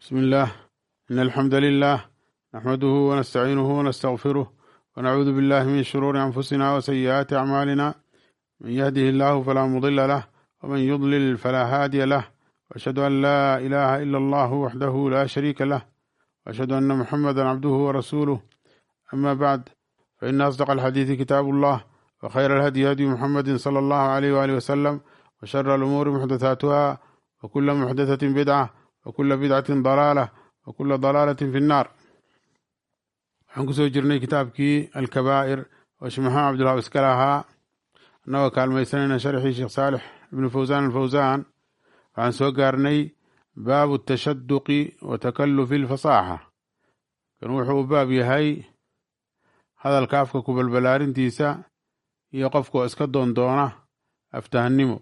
بسم الله إن الحمد لله نحمده ونستعينه ونستغفره ونعوذ بالله من شرور أنفسنا وسيئات أعمالنا من يهده الله فلا مضل له ومن يضلل فلا هادي له وأشهد أن لا إله إلا الله وحده لا شريك له وأشهد أن محمدا عبده ورسوله أما بعد فإن أصدق الحديث كتاب الله وخير الهدي هدي محمد صلى الله عليه وآله وسلم وشر الأمور محدثاتها وكل محدثة بدعة وكل بدعة ضلالة وكل ضلالة في النار waxaan kusoo jirnay kitaabkii alkabaa'ir oo sheekh maxamed cabdullah iska lahaa annagoo kaalmaysanayna sharxii sheekh saalix ibnu fawsaan alfawsaan waxaan soo gaarnay baabu tashaduqi wa takallufi alfasaaxa kan wuxuu u baab yahay hadalka afka ku balbalaarintiisa iyo qofkoo iska doondoona aftahannimo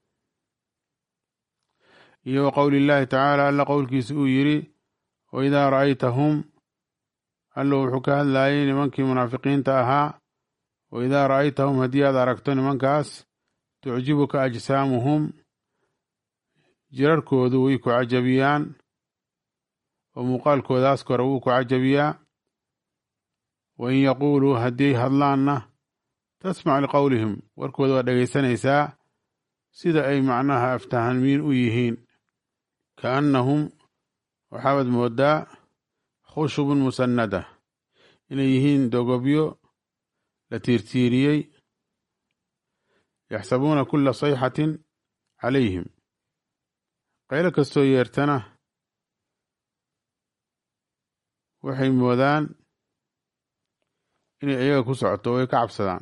iyo wa qowli illaahi tacaala alla qowlkiisa uu yidhi wa idaa ra'aytahum allo wuxuu ka hadlayay nimankii munaafiqiinta ahaa wa idaa ra'aytahum haddii aad aragto nimankaas tucjibuka ajsaamuhum jirarkoodu way ku cajabiyaan oo muuqaalkoodaas kore wuu ku cajabiyaa wa in yaquuluu haddii hadlaanna tasmac liqowlihim warkooda waa dhegaysanaysaa sida ay macnaha aftahamiin u yihiin kaannahum waxaabaad mooddaa khushubun musannada inay yihiin dogobyo la tiirtiiriyey yaxsabuuna kulla sayxatin calayhim qaylo kastoo yeertana waxay moodaan inay iyaga ku socoto way ka cabsadaan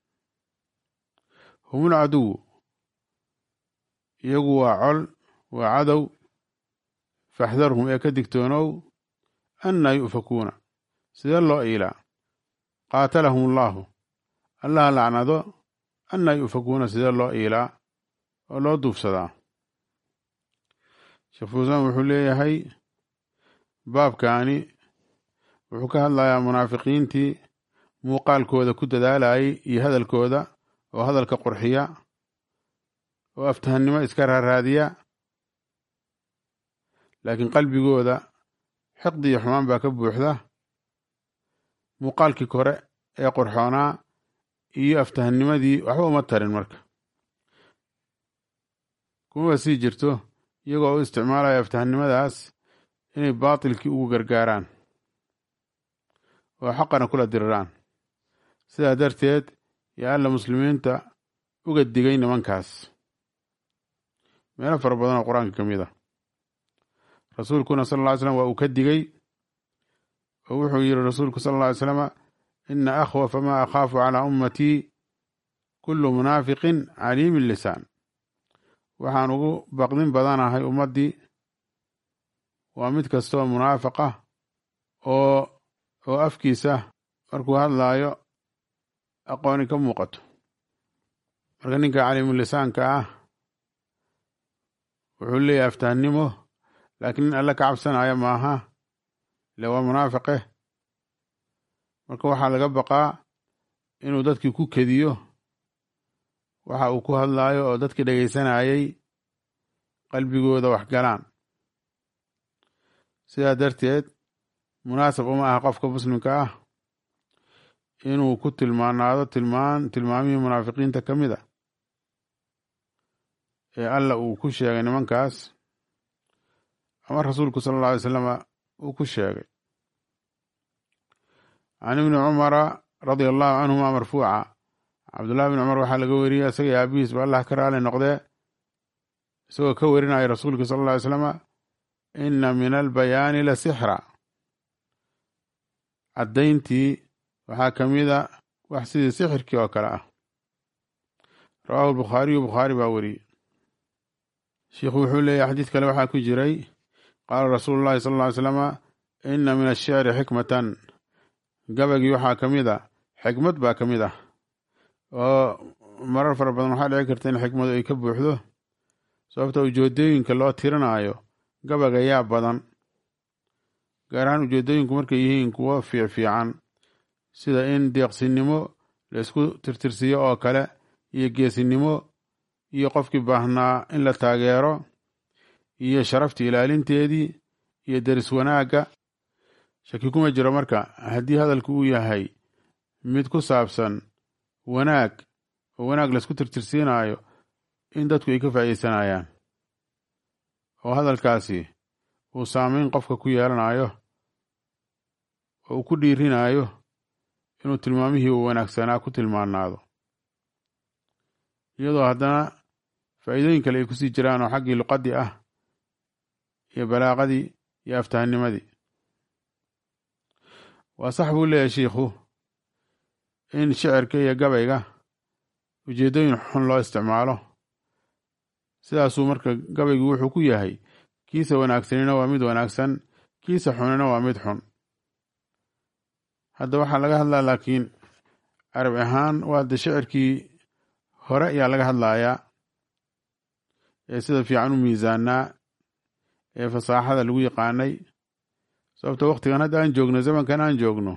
humul caduwu iyagu waa col waa cadow faxdarhum ee ka digtoonow annaa yu'fakuuna sidee loo iilaa qaatalahum allaahu allaha lacnado annaa yu'fakuuna sidee loo iilaa oo loo duufsadaa sheekh fuusaan wuxuu leeyahay baabkaani wuxuu ka hadlayaa munaafiqiintii muuqaalkooda ku dadaalayay iyo hadalkooda oo hadalka qurxiya oo aftahannimo iska raaraadiya laakiin qalbigooda xiqdi iyo xumaan baa ka buuxda muuqaalkii kore ee qurxoonaa iyo aftahannimadii waxba uma tarin marka kumaba sii jirto iyagoo u isticmaalaya aftahannimadaas inay baatilkii ugu gargaaraan oo xaqana kula diriraan sidaa darteed yaa alla muslimiinta uga digay nimankaas meelo fara badan oo qur-aanka ka mid a rasuulkuna sal lla ly slam waa uu ka digay oo wuxuu yidhi rasuulku sal alla ly slama ina akhwafa maa akhaafu calaa ummatii kullu munaafiqin caliimi lisaan waxaan ugu baqdin badanahay ummaddii waa mid kastoo munaafiq ah oo oo afkiisa markuu hadlaayo aqooni ka muuqato marka ninka caliimulisaanka ah wuxuu leeyahay aftahannimo laakiin nin alle ka cabsanaya maaha ile waa munaafiqe marka waxaa laga baqaa inuu dadkii ku kediyo waxa uu ku hadlaayo oo dadkii dhegaysanayay qalbigooda wax galaan sidaa darteed munaasab uma aha qofka muslimka ah inuu ku tilmaanaado tilmaan tilmaamihii munaafiqiinta ka mid a ee alla uu ku sheegay nimankaas ama rasuulku sala alla alay slama uu ku sheegay can ibni cumara radia allahu canhuma marfuuca cabdullahi bni cumar waxaa laga weriyey isagii aabihiis ba allah ka raali noqdee isagoo ka werinaya rasuulka sala alla alay slama inna min albayaani la sixra caddayntii waxaa ka mida wax sidii sixirkii oo kale ah rawaahu albukhaariyu bukhaari baa weriyey sheikhu wuxuu leeyahy xadiid kale waxaa ku jiray qaala rasuulu llahi sala alla ly slama inna min ashicri xikmatan gabagii waxaa ka mid a xikmad baa ka mid ah oo marar fara badan waxaa dhici karta in xikmadu ay ka buuxdo sababta ujeedooyinka loo tirinaayo gabaga yaa badan gaar ahaan ujeedooyinku markay yihiin kuwo fiicfiican sida in deeqsinimo la isku tirtirsiyo oo kale iyo geesinimo iyo qofkii baahnaa in la taageero iyo sharaftii ilaalinteedii iyo deris wanaagga shaki kuma jiro marka haddii hadalku uu yahay mid ku saabsan wanaag oo wanaag laisku tirtirsiinayo in dadku ay ka faa'iideysanayaan oo hadalkaasi uu saameyn qofka ku yeelanayo oo uu ku dhiirinayo inuu tilmaamihii uu wanaagsanaa ku tilmaanaado iyadoo haddana faa'iidooyin kale ay kusii jiraan oo xaggii luqaddii ah iyo balaaqadii iyo aftahanimadii waa sax buu leeyahay shiikhu in shicirka iyo gabayga ujeeddooyin xun loo isticmaalo sidaasuu marka gabaygu wuxuu ku yahay kiisa wanaagsanina waa mid wanaagsan kiisa xunina waa mid xun hadda waxaa laga hadlaa laakiin arab ahaan waa de shicirkii hore ayaa laga hadlayaa ee sida fiican u miisaanaa ee fasaaxada lagu yaqaanay sababto waktigan hadda aan joogno zamankan aan joogno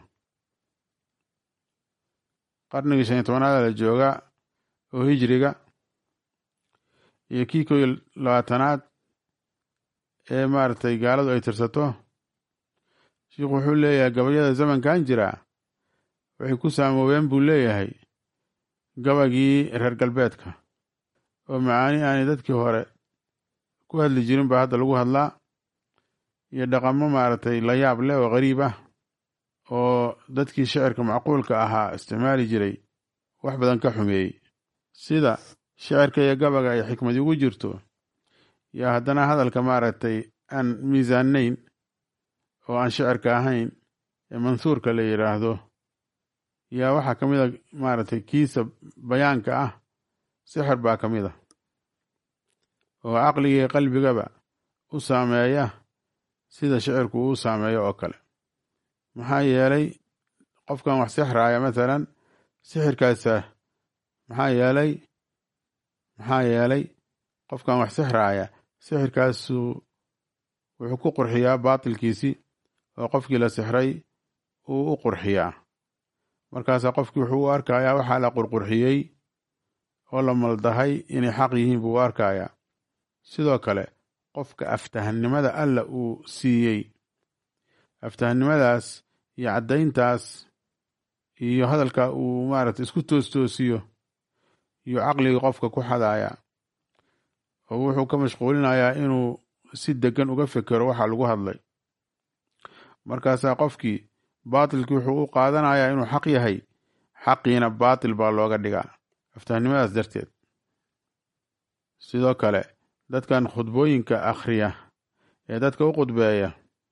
qarnigii shan iyo tobanaada la jooga oo hijriga iyo kii koo iyo labaatanaad ee maaragtay gaaladu ay tirsato sheikhu wuxuu leeyahay gabayada zamankan jira waxay ku saamoobeen buu leeyahay gabagii reer galbeedka oo macaani aanay dadkii hore ku hadli jirin baa hadda lagu hadlaa iyo dhaqamo maaragtay la yaab leh oo qariib ah oo dadkii shicirka macquulka ahaa isticmaali jiray wax badan ka xumeeyey sida shicirka iyo gabaga ay xikmadi ugu jirto iyo haddana hadalka maaragtay aan miisaanayn oo aan shicirka ahayn ee mansuurka la yidhaahdo yaa waxaa ka mid a maaragtay kiisa bayaanka ah sixir baa ka mid a oo caqligii qalbigaba u saameeya sida shicirku uu saameeyo oo kale maxaa yeelay qofkan wax sixraaya mathalan sixirkaasa maxaa yeelay maxaa yeelay qofkan wax sixraaya sixirkaasu wuxuu ku qurxiyaa baatilkiisii oo qofkii la sixray uu u qurxiyaa markaasaa qofkii wuxuu u arkayaa waxaa la qurqurxiyey oo la maldahay inay xaq yihiin buu u arkayaa sidoo kale qofka aftahannimada alla uu siiyey aftahannimadaas iyo caddayntaas iyo hadalka uu maaragtay isku toostoosiyo iyo caqligii qofka ku xadaaya oo wuxuu ka mashquulinayaa inuu si degan uga fekero waxa lagu hadlay markaasaa qofkii baatilkii wuxuu u qaadanayaa inuu xaq yahay xaqiina baatil baa looga dhigaa aftahannimadaas darteed sidoo kale dadkan khudbooyinka akhriya ee dadka u khudbeeya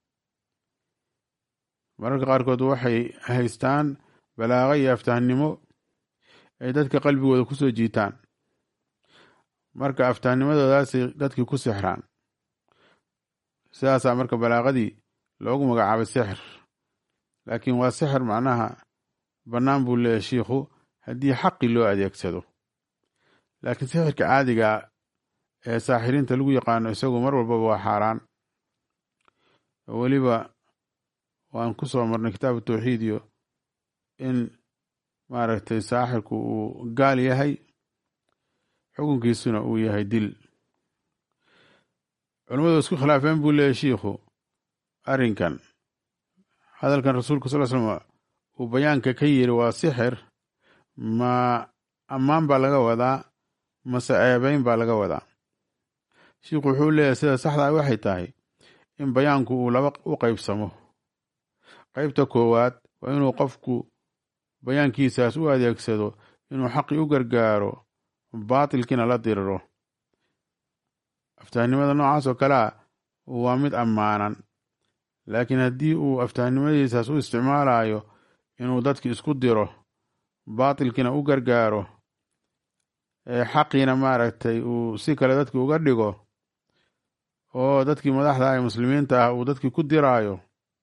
mararka qaarkood waxay haystaan balaaqa iyo aftahannimo ay dadka qalbigooda ku soo jiitaan marka aftahanimadoodaasay dadkii ku sixraan sidaasaa marka balaaqadii loogu magacaabay sixir laakiin waa sixir macnaha bannaan buu leeyahy shiikhu haddii xaqi loo adeegsado laakiin sixirka caadiga ee saaxiriinta lagu yaqaano isagu mar walbaba waa xaaraan oo weliba waan ku soo marnay kitaabu tawxiid iyo in maaragtay saaxirku uu gaal yahay xukunkiisuna uu yahay dil culimmadu isku khilaafeen buu leeyahy shiikhu arrinkan hadalkan rasuulku sal slm uu bayaanka ka yiri waa sixir ma ammaan baa laga wadaa mase ceebeyn baa laga wadaa shiikhu wuxuu leeyahay sida saxdaa waxay tahay in bayaanku uu laba u qaybsamo qaybta koowaad waa inuu qofku bayaankiisaas u adeegsado inuu xaqii u gargaaro baatilkiina la diriro aftahnimada noocaas oo kalea waa mid ammaanan laakiin haddii uu aftahnimadiisaas u isticmaalayo inuu dadki isku diro baatilkiina u gargaaro xaqiina maaragtay uu si kale dadki uga dhigo oo dadkii madaxda ee muslimiinta ah uu dadkii ku diraayo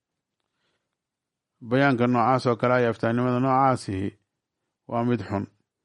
bayaanka noocaas oo kale ay aftahnimada noocaasihi waa mid xun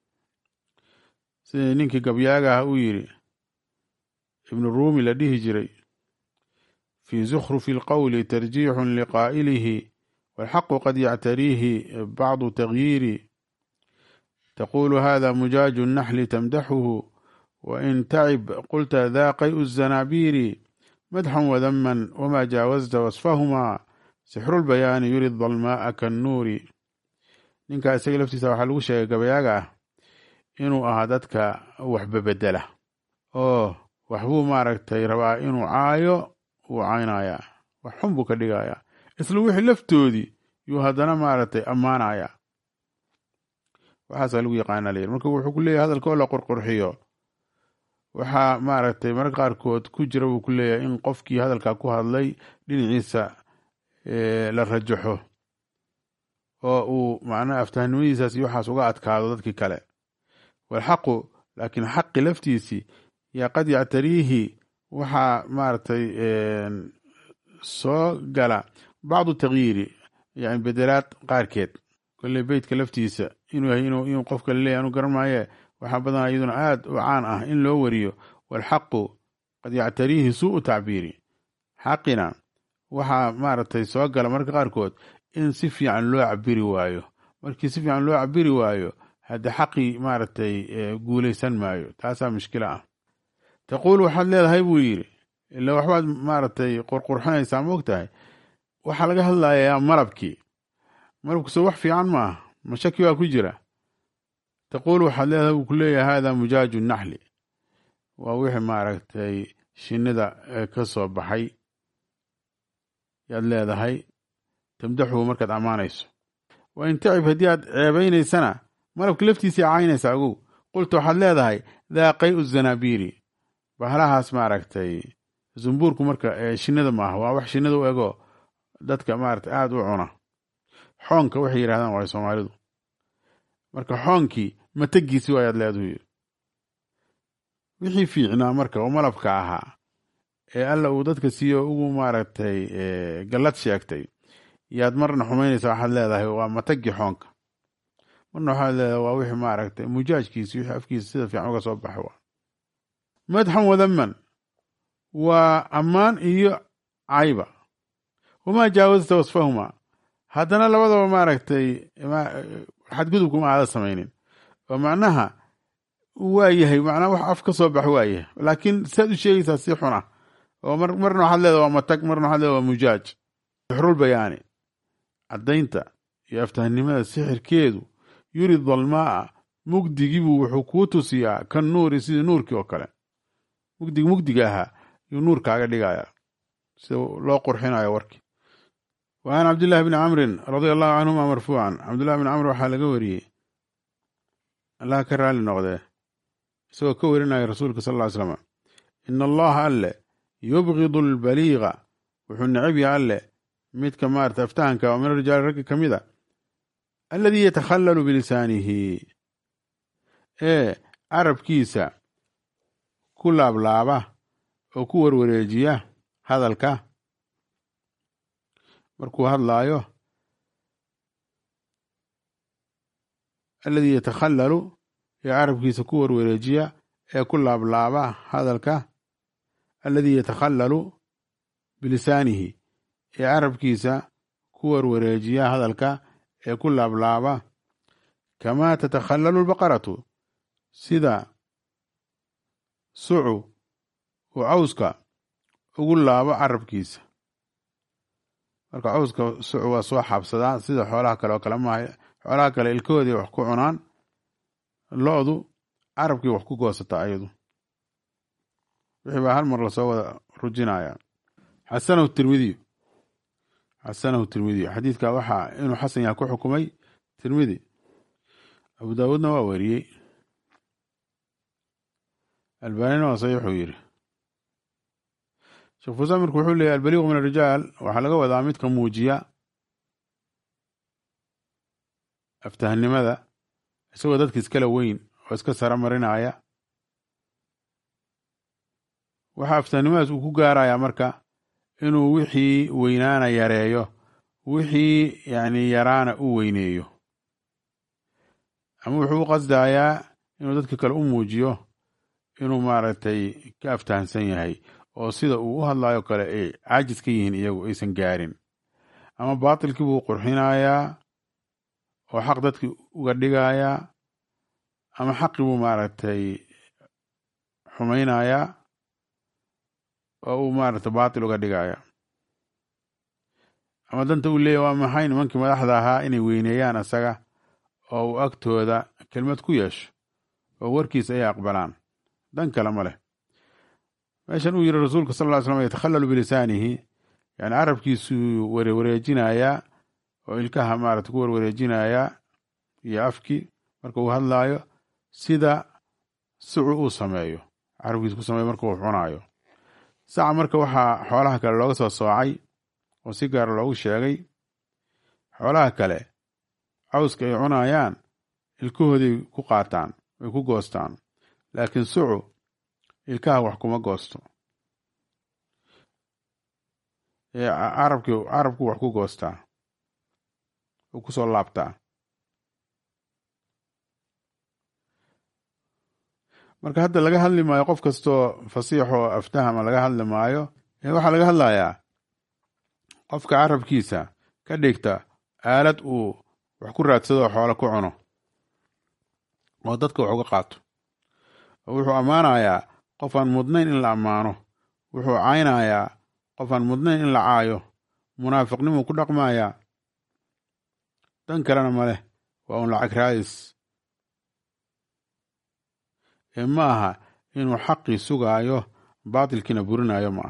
sidii ninkii gabyaaga ah uu yidhi ibnu ruumi la dhihi jiray fii zukhrufi lqowli tarjiixun liqaa'ilihi walxaqu qad yactariihi bacdu tagyiiri taqulu hada mujaaju naxli tamdaxuhu wain tacib qulta daa qayu zanaabiiri madxan wadaman wamaa jaawazta wasfahumaa sixrulbayaani yuri dalmaaa kannuuri ninkaa isaga laftiisa waxaa lagu sheegay gabayaaga ah inuu ahaa dadka waxbabedela oo waxbuu maaragtay rabaa inuu caayo wuu caynayaa wax xun buu ka dhigayaa isla wixii laftoodii yuu haddana maaragtay ammaanaya waxaasaa lagu yaqaana layidhi marka wuxuu ku leeyahay hadalka oo la qurqurxiyo waxaa maaragtay mararka qaarkood ku jira buu ku leeyahay in qofkii hadalkaa ku hadlay dhinaciisa la rajaxo oo uu macnaha aftahnimadiisaas iyo waxaas uga adkaado dadkii kale walxaqu laakiin xaqi laftiisii yaa qad yactariihi waxaa maaragtay soo gala bacdu takyiiri yani bedelaad qaarkeed kolley beytka laftiisa inuu yahay inuu qofka laleeyahy anu garan maaye waxaa badanaa iyaduna aad u caan ah in loo wariyo walxaqu qad yactariihi suu'u tacbiiri xaqina waxaa maaragtay soo gala marka qaarkood in si fiican loo cabiri waayo markii si fiican loo cabiri waayo hadde xaqii maaragtay guulaysan maayo taasaa mushkilo ah taquul waxaad leedahay buu yidhi ila waxbaad maaragtay qurqurxinaysaa ma og tahay waxaa laga hadlayaa malabkii malabku soo wax fiican ma ah mashaki baa ku jira taquul waxaad leedahay buu ku leeyahay hada mujaaju naxli waa wixii maaragtay shinnida ka soo baxay yaad leedahay tamdaxuhu markaad ammaanayso wa in tacib haddii aad ceebaynaysana malabka laftiisii caynaysa agow qulta waxaad leedahay daa qayu zanaabiiri bahalahaas maaragtay zumbuurku marka shinnida maaha waa wax shinnida u ego dadka maaragtay aada u cuna xoonka waxay yidhahdaan waay soomaalidu marka xoonkii matagiisi waayaad leeduhu wixii fiicnaa marka oo malabka ahaa ee alla uu dadka siiyo ugu maaragtay gallad sheegtay yaad marna xumaynaysa waxaad leedahay waa matagi xoonka marna waxaad leedahay waa wixii maaragtay mujaajkiisi wixii afkiisa sida fiican uga soo baxay waa madxan wadaman waa ammaan iyo cayba wamaa jaawazta wasfahuma haddana labadaba maaragtay xadgudubkuma aada samaynin oo macnaha waa yahay macnaha wax af ka soo bax waa yahay laakiin saad u sheegaysaa si xun ah oo marna waxaad leedaha waa matag marna waxaad leedaha waa mujaaj sixrul bayaani caddaynta iyo aftahnimada sixirkeedu yuri dalmaa mugdigiibuu wuxuu kuu tusiyaa kan nuuri sidii nuurkii oo kale mugdigi mugdiga ahaa yuu nuur kaaga dhigayaa sida loo qurxinayo warkii wa can cabdillahi bni camrin radia allahu canhuma marfuucan cabdillahi bni camr waxaa laga wariyey allah ka raali noqdee isagoo ka warinaya rasuulka sal ll ly slam ina allaha alle yubgidu albaliiga wuxuu necab yaha alle midka maarata aftahanka oo min arijaali ragga ka mid a alladii yatakhallalu bilisaanihi ee carabkiisa ku laablaaba oo ku warwareejiya hadalka markuu hadlaayo alladii yatakhallalu ee carabkiisa ku warwareejiya ee ku laablaaba hadalka alladii yatakhallalu bilisaanihi ee carabkiisa ku warwareejiya hadalka ee ku laablaaba kamaa tatakhallalu lbaqaratu sida sucu uu cawska ugu laabo carabkiisa marka cawska sucu waa soo xaabsadaa sida xoolaha kale oo kale maaha xoolaha kale ilkahoodii wax ku cunaan lo-du carabkii wax ku goosataa ayadu wixii baa hal mar lasoo wada rujinaya xasanahu tirmidiyu xasanahu tirmidiyu xadiidka waxaa inuu xasan yaha ku xukumay tirmidi abu daawuudna waa weriyey albanina waa saxiixuu yidhi sheekh fusamirku wuxuu leeyahy albaliiqu min arijaal waxaa laga wadaa midka muujiya aftahnimada isagoo dadka iskala weyn oo iska sara marinaya waxaa aftahnimadaas uu ku gaarayaa marka inuu wixii weynaana yareeyo wixii yani yaraana u weyneeyo ama wuxuu u qasdayaa inuu dadka kale u muujiyo inuu maaragtay ka aftahansan yahay oo sida uu u hadlayo kale ay caajis ka yihiin iyagu aysan gaarin ama baatilkii buu qurxinayaa oo xaq dadki uga dhigayaa ama xaqii buu maaragtay xumaynayaa oo uu maarata baatil uga dhigaya ama danta uu leeyahy waa maxay nimankii madaxda ahaa inay weyneeyaan asaga oo uu agtooda kelmad ku yeesho oo warkiisa ay aqbalaan dan kale ma leh meeshan uu yiri rasuulka sal ly slam yatakhallalu bilisaanihi yani carabkiisuu warewareejinayaa oo ilkaha maarata ku warwareejinayaa iyo afki marka uu hadlaayo sida sucu uu sameeyo carabkiisu ku sameeyo marka uu cunaayo saca marka waxaa xoolaha kale looga soo soocay oo si gaara loogu sheegay xoolaha kale cawska ay cunayaan ilkahooday ku qaataan way ku goostaan laakiin sucu ilkaha wax kuma goosto carabki carabku wax ku goostaa u kusoo laabtaa marka hadda laga hadli maayo qof kastoo fasiix oo aftahama laga hadli maayo waxaa laga hadlayaa qofka carabkiisa ka dhigta aalad uu wax ku raadsado oo xoolo ku cuno oo dadka wax uga qaato oo wuxuu ammaanayaa qof aan mudnayn in la ammaano wuxuu caynayaa qof aan mudnayn in la caayo munaafiqnimuu ku dhaqmayaa dan kalena ma leh waa un lacag raadis ee ma aha inuu xaqii sugaayo baatilkiina burinayo ma ah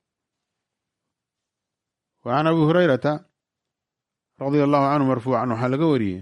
wa can abi hurayrata radia allahu canhu marfuucan waxaa laga wariyey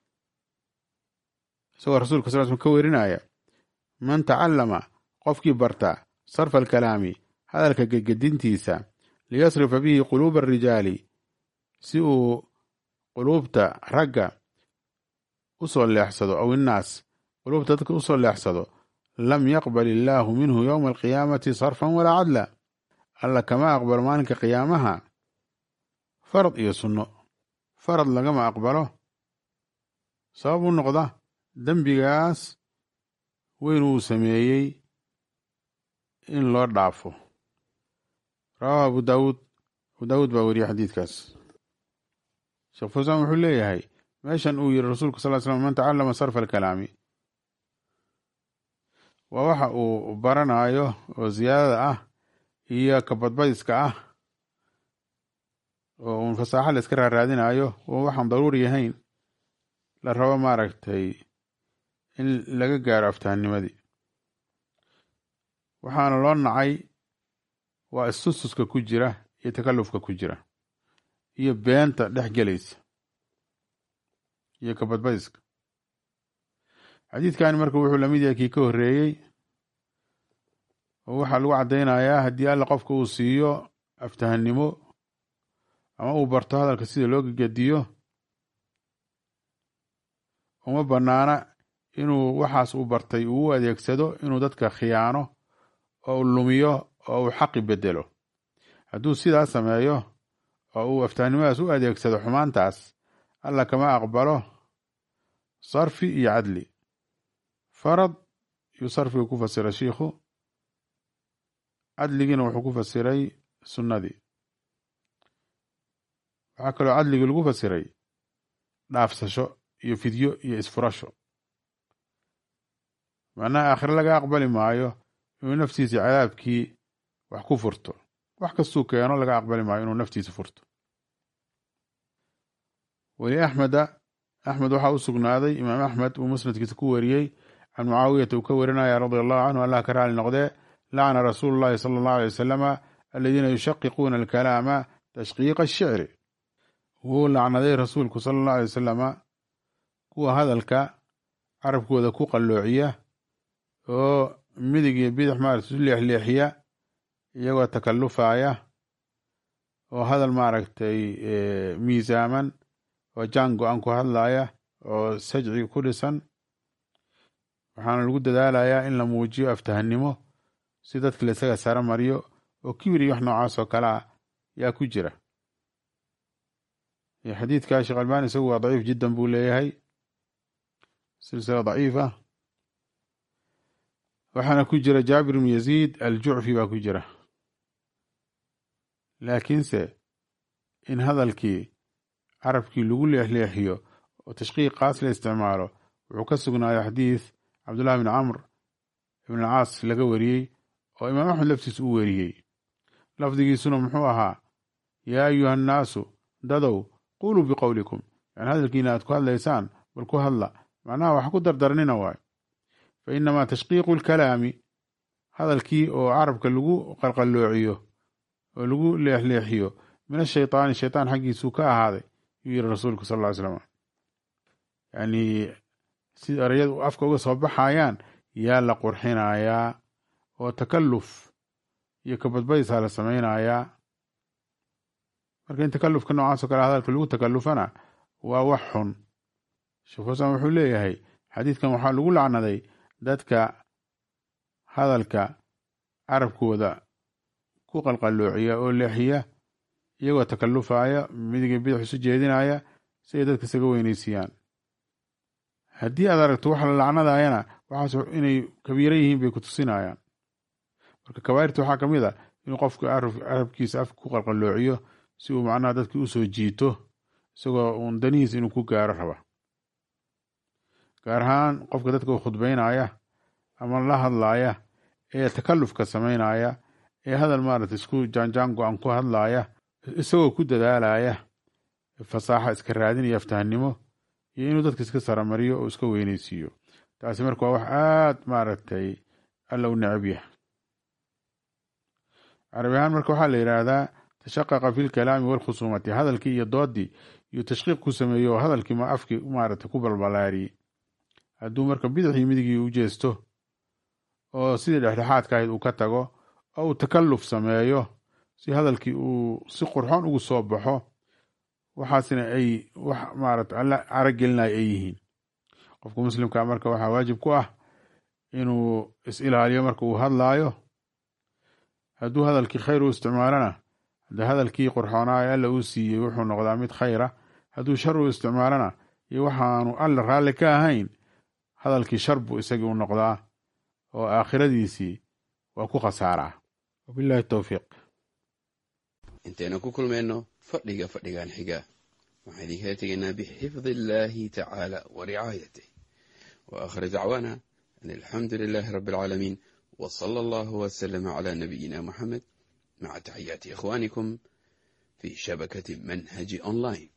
isagoo rasuulka sal sl ka werinaya man tacallama qofkii barta sarfa alkalaami hadalka gedgedintiisa liyasrifa bihi quluuba arijaali si uu quluubta ragga u soo leexsado aw innaas quluubta dadka u soo leexsado lam yaqbal illaahu minhu yowma alqiyaamati sarfan walaa cadla alla kama aqbalo maalinka qiyaamaha farad iyo sunno farad lagama aqbalo sabab u noqda dembigaas weyn uu sameeyey in loo dhaafo rawaahu abu daawuud abu daawuud baa weriyey xadiidkaas sheekh fawsaan wuxuu leeyahay meeshan uu yiri rasuulku sal slam man tacallama sarfa alkalaami waa waxa uu baranayo oo ziyaadada ah iyo kabadbadiska ah oo uun fasaaxa la iska raaraadinayo oo waxaan daruuri ahayn la rabo maaragtay in laga gaaro aftahanimadii waxaana loo nacay waa istustuska ku jira iyo takallufka ku jira iyo beenta dhex gelaysa iyo kabadbadiska xadiidkani marka wuxuu lamid yahay kii ka horreeyey oo waxaa lagu caddaynayaa haddii alla qofka uu siiyo aftahannimo ama uu barto hadalka sida loo gegediyo uma bannaana inuu waxaas uu bartay uu u adeegsado inuu dadka khiyaano oo u lumiyo oo uu xaqi bedelo hadduu sidaas sameeyo oo uu aftahannimadaas u adeegsado xumaantaas alla kama aqbalo sarfi iyo cadli farad yuu sarfiga ku fasiray shiikhu cadligiina wuxuu ku fasiray sunnadii waxaa kaloo cadligii lagu fasiray dhaafsasho iyo fidyo iyo isfurasho macnaha aakhire laga aqbali maayo inuu naftiisa cadaabkii wax ku furto wax kastuu keeno laga aqbali maayo inuu naftiisa furto weli axmeda axmed waxaa u sugnaaday imaam axmed uu musnadkiisa ku wariyey can mucaawiyata uu ka warinaya radia allahu canhu allah ka raali noqdee lacna rasuulu llahi sala allahu alay wasalama aladiina yushaqiquuna alkalaama tashqiiqa ashicri wuu lacnaday rasuulku sala allahu alay wasalama kuwa hadalka carabkooda ku qalloociya oo midig iyo bidix maarata isu leexleexiya iyagoo takallufaya oo hadal maaragtay miisaaman oo jaan go-an ku hadlaya oo sajci ku dhisan waxaana lagu dadaalayaa in la muujiyo aftahannimo si dadka la isaga sara mariyo oo kibir iyo wax noocaas oo kale ah yaa ku jira xadiidka sheekh albani isagu waa daciif jiddan buu leeyahay silsila daciifa waxaana ku jira jaabir ibnu yaziid aljucfi baa ku jira laakiinse in hadalkii carabkii lagu leexleexiyo oo tashqiiqaas la isticmaalo wuxuu ka sugnaayo xadiis cabdullahi bn camr ibn alcaas laga wariyey oo imaam axmed laftiis u weriyey lafdigiisuna muxuu ahaa yaa ayuha annaasu dadow quluu biqowlikum yani hadalkiina aad ku hadlaysaan bal ku hadla macnaha wax ku dardarnina waayo fa inamaa tashqiiqu lkalaami hadalkii oo carabka lagu qalqalloociyo oo lagu leexleexiyo min ashaytaani shaytaan xaggiisuu ka ahaaday yuu yiri rasuulku sal ll ly slam yani sida erayadu afka uga soo baxayaan yaa la qurxinayaa oo takalluf iyo kabadbadisaa la samaynayaa marka in takallufka noocaasoo kale hadalka lagu takallufana waa wax xun sheekh xusaan wuxuu leeyahay xadiidkan waxaa lagu lacnaday dadka hadalka carabkooda ku qalqalloociya oo leexiya iyagoo takallufaya midiga bidix isu jeedinaya si ay dadka isaga weynaysiiyaan haddii aad aragto waxa la lacnadayana waxaas inay kabiiro yihiin bay ku tusinayaan marka kabaa'irta waxaa ka mid a inuu qofku carabkiisa afka ku qalqalloociyo si uu macnaha dadki usoo jiito isagoo uun danihiis inuu ku gaaro raba gaar ahaan qofka dadka u khudbaynaya ama la hadlaaya ee takallufka samaynaya ee hadal maarata isku jaanjaan go-an ku hadlaaya isagoo ku dadaalaya fasaaxa iska raadinaya aftahannimo iyo inuu dadka iska saramariyo oo iska weynaysiiyo taasi marka waa wax aad maaragtay alla u necab yahay carabi ahaan marka waxaa la yidhaahdaa tashaqaqa fi lkalaami walkhusuumati hadalkii iyo doodii iyo tashqiiq ku sameeyo oo hadalkii ma afkii maaragtay ku balbalaariyey hadduu marka bidixii midigii u jeesto oo sidii dhexdhexaadka ahayd uu ka tago oo uu takalluf sameeyo si hadalkii uu si qurxoon ugu soo baxo waxaasna ay wax maarata alla caragelinaya ay yihiin qofka muslimka marka waxaa waajib ku ah inuu is-ilaaliyo marka uu hadlaayo hadduu hadalkii khayr u isticmaalana de hadalkii qurxoonaayo alla uu siiyey wuxuu noqdaa mid khayra hadduu shar u isticmaalana iyo waxaanu alla raalli ka ahayn hadalkii shar buu isagii u noqdaa oo aakhiradiisii waa ku khasaaraa wabillahi towfiiq intaynu ku kulmayno fadhiga fadhigan xiga waxaan idinkala tegaynaa bixifdi illaahi tacaala wa ricaayatih wa aakhir dacwaana an alxamdu lilaahi rabbi alcaalamiin wa sala allahu wasalama calaa nabiyina muxamed maca taxiyaati ikhwaanikum fi shabakati manhaji online